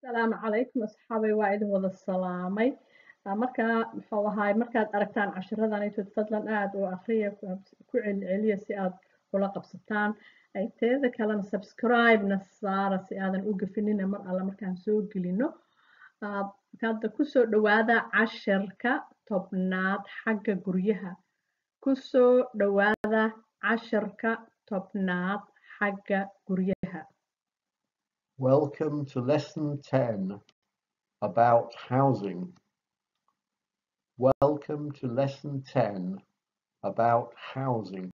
asalaamu calaykum asxaabay waa idin wada salaamay markaa muxuu ahaay markaad aragtaan cashiradan intood fadlan aada u akriya ku celceliya si aad ula qabsataan teeda kalena subscribe-na saara si aadan u gafinina mar alle markaan soo gelino hadda kusoo dhawaada cashirka tobnaad xagga guryaha kusoo dhawaada cashirka tobnaad xagga guryaha Welcome to lesson 10 about housing. Welcome to lesson 10 about housing.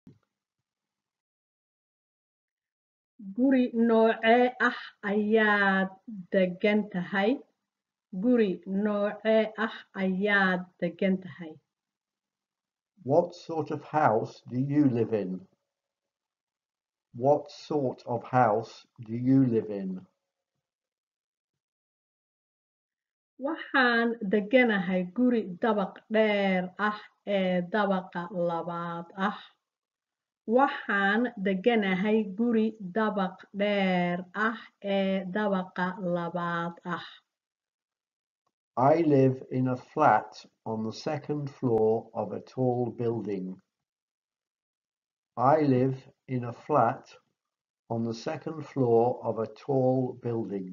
guri noocee ah ayaad degan tahay guri noocee ah ayaad degan tahay What sort of house do you live in? What sort of house do you live in? waxaan deganahay guri dabaq dheer ah ee dabaqa labaad ah waxaan deganahay guri dabaq dheer ah ee dabaqa labaad ah I live in a flat on the second floor of a tall building. I live in a flat on the second floor of a tall building.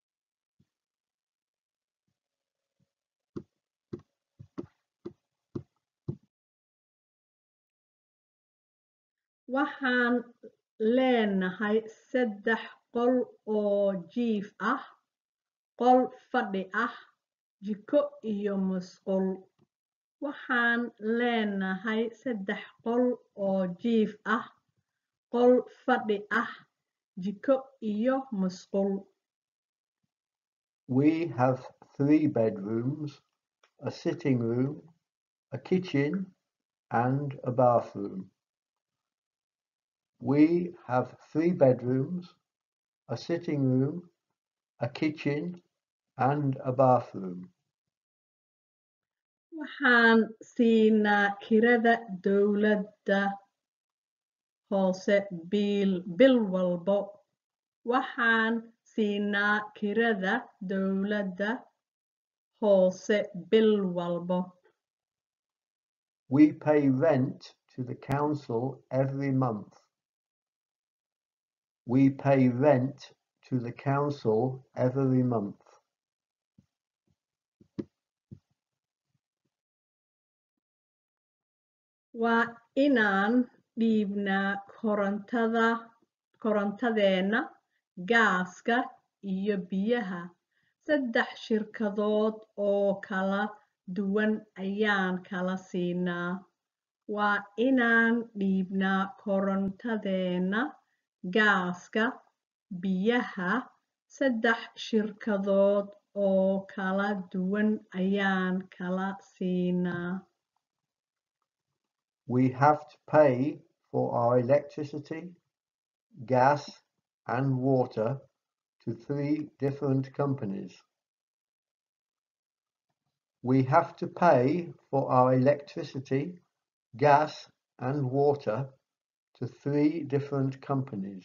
waxaan leenahay saddex qol oo jiif ah qol fadhi ah jiko iyo musqul waxaan leenahay saddex qol oo jiif ah qol fadhi ah jiko iyo musqul We have three bedrooms, a sitting room, a kitchen, and a bathroom. We have three bedrooms, a sitting room, a kitchen, and a bathroom. waxaan siinaa kirada dowladda hoose bil bil walbo waxaan siinaa kirada dowladda hoose bil walbo We pay rent to the council every month. We pay rent to the council every month. waa inaan dhiibnaa korontada korontadeena gaaska iyo biyaha saddex shirkadood oo kala duwan ayaan kala siinaa waa inaan dhiibnaa korontadeena gaaska biyaha saddex shirkadood oo kala duwan ayaan kala siinaa We have to pay for our electricity, gas, and water to three different companies. We have to pay for our electricity, gas, and water to three different companies.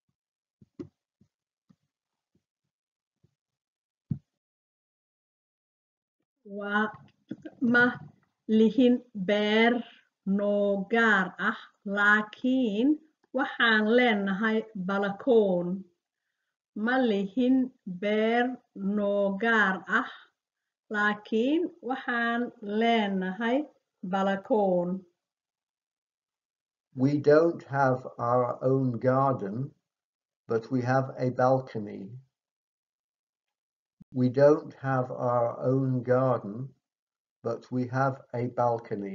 waa ma lihin beer noo gaar ah laakiin waxaan leenahay balakoon ma lihin beer noo gaar ah laakiin waxaan leenahay balakoon We don't have our own garden, but we have a balcony. We don't have our own garden, but we have a balcony.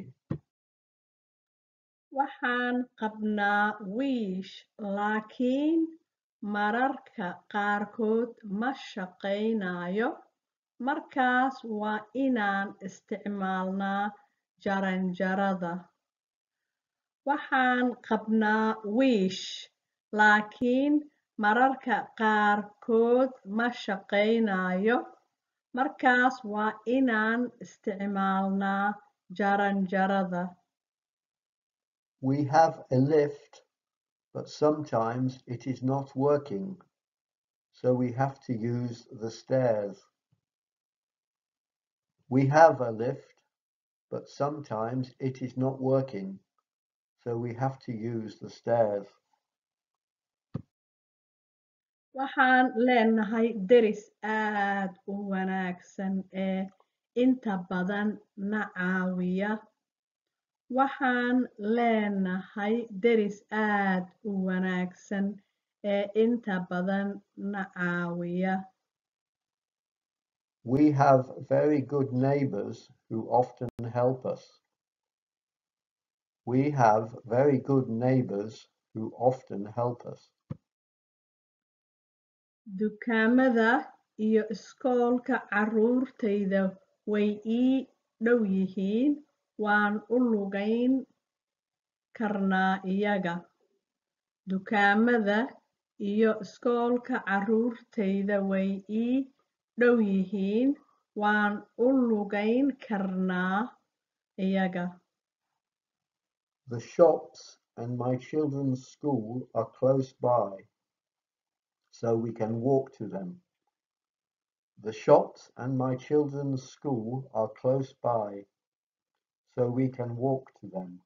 waxaan qabnaa wiish laakiin mararka qaarkood ma shaqaynayo markaas waa inaan isticmaalnaa jaranjarada waxaan qabnaa wiish laakiin mararka qaarkood ma shaqaynayo markaas waa inaan isticmaalnaa jaranjarada We have a lift, but sometimes it is not working. So so we have to use the stairs. We have a lift, but sometimes it is not working, so we have to use the stairs. waxaan leenahay deris aad u wanaagsan ee inta badan na caawiya waxaan leenahay deris aad u wanaagsan ee inta badan na caawiya We have very good neighbors who often help us. We have very good neighbors who often help us. dukaamada iyo iskoolka carruurtayda way ii dhow yihiin waan u lugayn karnaa iyaga dukaamada iyo iskoolka carruurtayda way ii dhow yihiin waan u lugayn karnaa iyaga The shops and my children's school are close by, so we can walk to them. The shops and my children's school are close by, so we can walk to them.